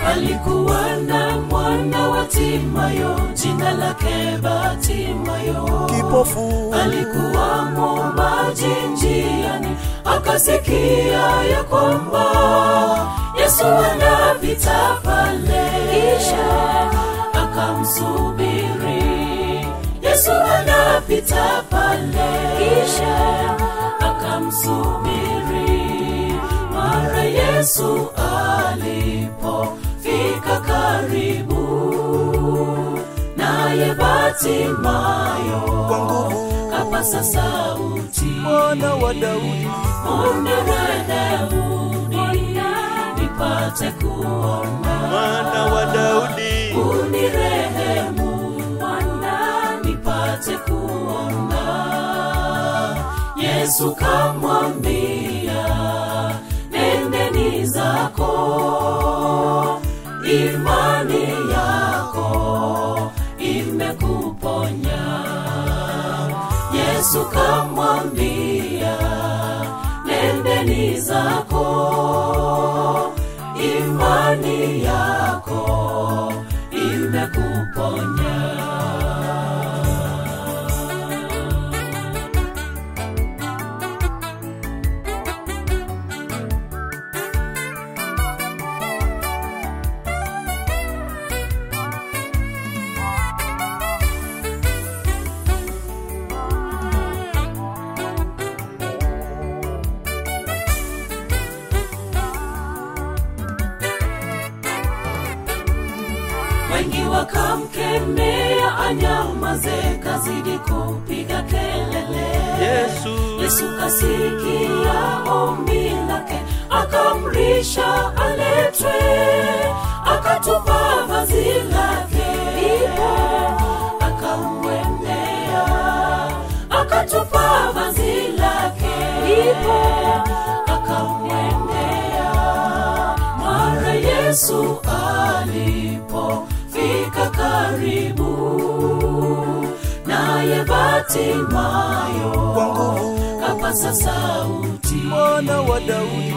alikuwa na mwana wa timayo jina lake batimayo kipofu alikuwa mwombaji njiani akasikia ya kwamba yesu anapita pale kisha akamsubiri yesu anapita pale kisha akamsubiri mara yesu alipofika karibu naye batimayo kwa nguvu kapasa sauti mwana wa Daudi unirehemuni nipate kuona mwana wa Daudi unirehemu mwana nipate kuona yesu kamwambia nendeni zako imani yako imekuponya yesu kamwambia nendeni zako imani yako imekuponya wengi wakamkemea anyamaze kazidi kupiga kelele Yesu yesu kasikia ombi lake akamrisha aletwe akatupa vazi lake ipo akamwendea akatupa vazi lake ipo akamwendea mara yesu alipofika karibu naye batimayo kwa nguvu kapasa sauti mwana wa Daudi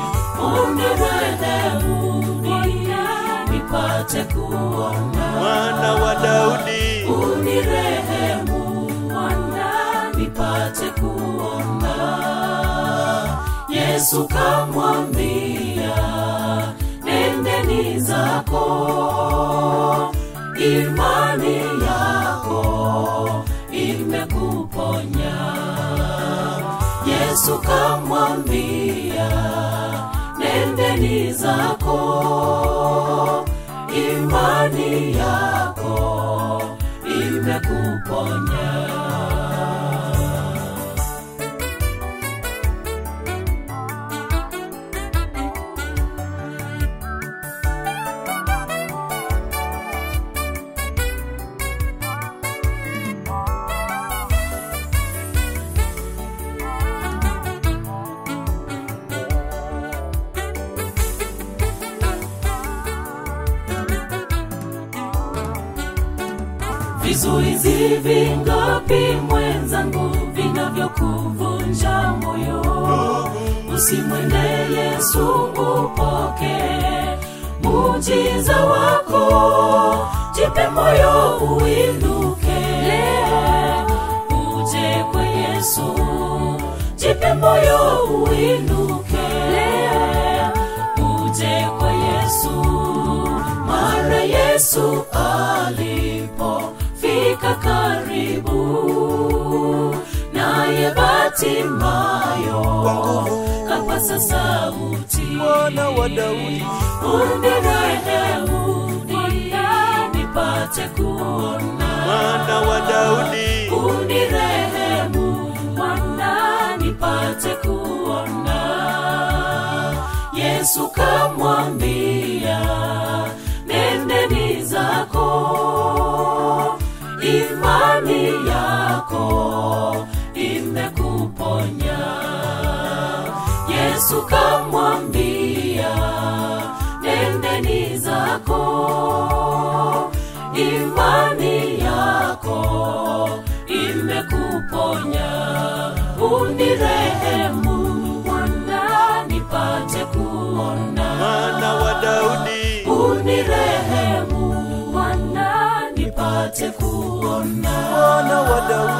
unirehemuni nipate kuona mwana wa Daudi unirehemu mwana nipate kuona yesu kamwambia nendeni zako imani yako imekuponya yesu kamwambia nendeni zako imani yako imekuponya vizuizi vingapi mwenzangu vinavyokuvunja moyo usimwende yesu upoke mujiza wako jipe moyo uinuke uje kwa yesu jipe moyo uinuke uje kwa yesu mara yesu alipofika karibu naye batimayo kwa nguvu kapasa sauti mwana wa Daudi unirehemuni nipate kuona mwana wa Daudi unirehemu mwana nipate kuona yesu kamwambia nendeni zako imani yako imekuponya yesu kamwambia nendeni zako imani yako imekuponya unirehemu mwana nipate kuona mwana wa Daudi unirehemu pona mwana wa Daudi